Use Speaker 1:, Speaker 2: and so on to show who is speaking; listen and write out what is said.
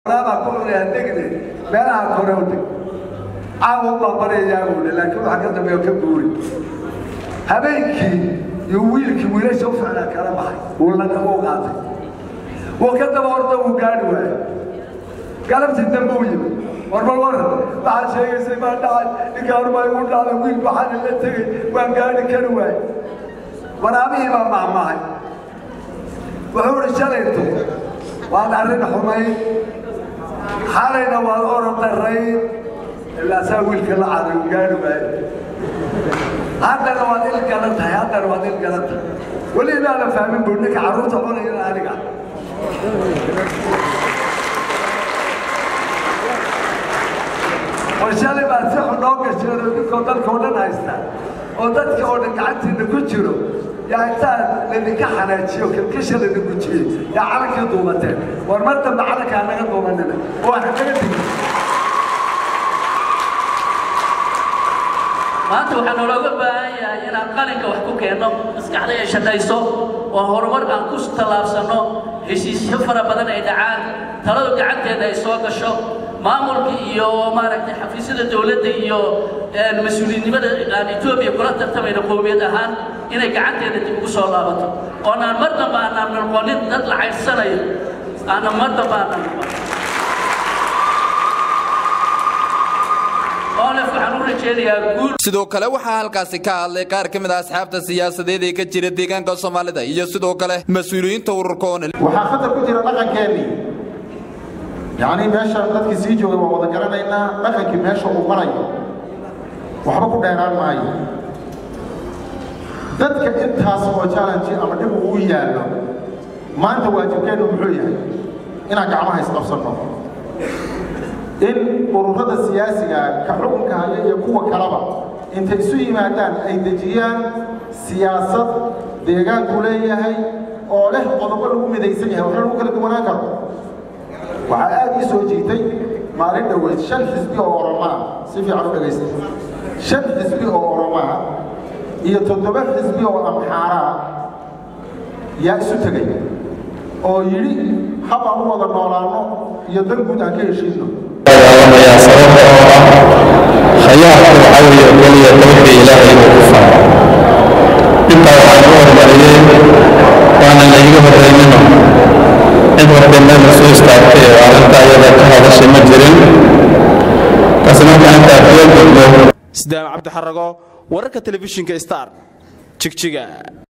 Speaker 1: baa ku cunaya degde meelaha kore u deg caawa baa barayaa buudhe laakiin waxa ka dambeeyo ka guuri habeenkii iyo wiilkii wiilasha u ficnaa kala baxay wuu la u qaatay wuu ka daba orda wuu gaadhi waayey galabtii dambe u yimid warbal war waxaad sheegaysay baa dhacay ninkaan baa igu dhacday wiil baxaan la tegey waan gaadhi kari waayey waraabihii baa mahmahay wuxuu ihi shalayto waad arrin xumayn xalayna waad orod darayn ilaasaa wiilka la caday uu gaadhi waaye haddana waad il galan tahay haddana waad il galan tahay weli inaana fahmin buu ninka carruurta cunayana aniga war shalay baad si xun noo gasheen oo ninkoo dalka oo dhan haysta oo dadka oo dhan gacantiina ku jiro yaa intaan laydinka xanaajiyo kilkisha laydinku jiyey yaa calankii duubateen war mar dambe calankaa naga duubanina oo waxa naga digin
Speaker 2: maanta waxaa noolooga baahan yahay inaan qalinka wax ku keenno maskaxda ay shaqayso oo horumar aan ku tallaabsanno heshiisyo fara badan ay dhacaan taladu gacanteeda ay soo gasho maamulka iyo maaragtay xafiisyada dowladda iyo mas-uuliyinnimada aan etoobiya kula tartamayno qowmiyad ahaan inay gacanteeda dib ugu soo laabato oonaan mar dambe aanaan noqonin dad la caydsanayo aanan mar dambe aanan noqon
Speaker 3: sidoo kale waxaa halkaasi ka hadlay qaar ka mid a asxaabta siyaasadeed ee ka jira deegaanka soomaalida iyo sidoo kale mas-uuliyiinta ururka onel
Speaker 4: waxaa khatar ku jira dhaqankeennii yacnii meesha dadkii sii joogay waa wada garanaynaa dhaqankii meesha uu marayo waxba ku dheeraan maayo dadka intaas oo challenge ama dhib uu yaallo maanta waajibkeennu muxuu yahay inaan gacmaha isqabsanno in ururada siyaasiga ka xukunka haya iyo kuwa kaleba intay isu yimaadaan ay dejiyaan siyaasad deegaanku leeyahay oo leh qodobo lagu midaysan yahay waxna lagu kala duwanaan karo waxaa aad ii soo jiitay maalin dhoweyd shan xisbi oo oromaa si fiican u dhegaysta shan xisbi oo oromaa iyo toddoba xisbi oo amxaaraa yaa isu tegay oo yidhi hab aan u wada noolaanno iyo dan guud aan ka heshiinno
Speaker 5: dagaalamayaa sababta oo ah khayaarku waxaa weeye keliya dawxii ilaahay uu ku faro intaa waxaa igu hormariyey waana layga horreynino cid walba meel soo istaagtay oo arrinta iyada ka hadashay ma jirin taasi marka intaa kula gudbo
Speaker 6: sidaam cabdi xarago wararka telefishinka star jigjiga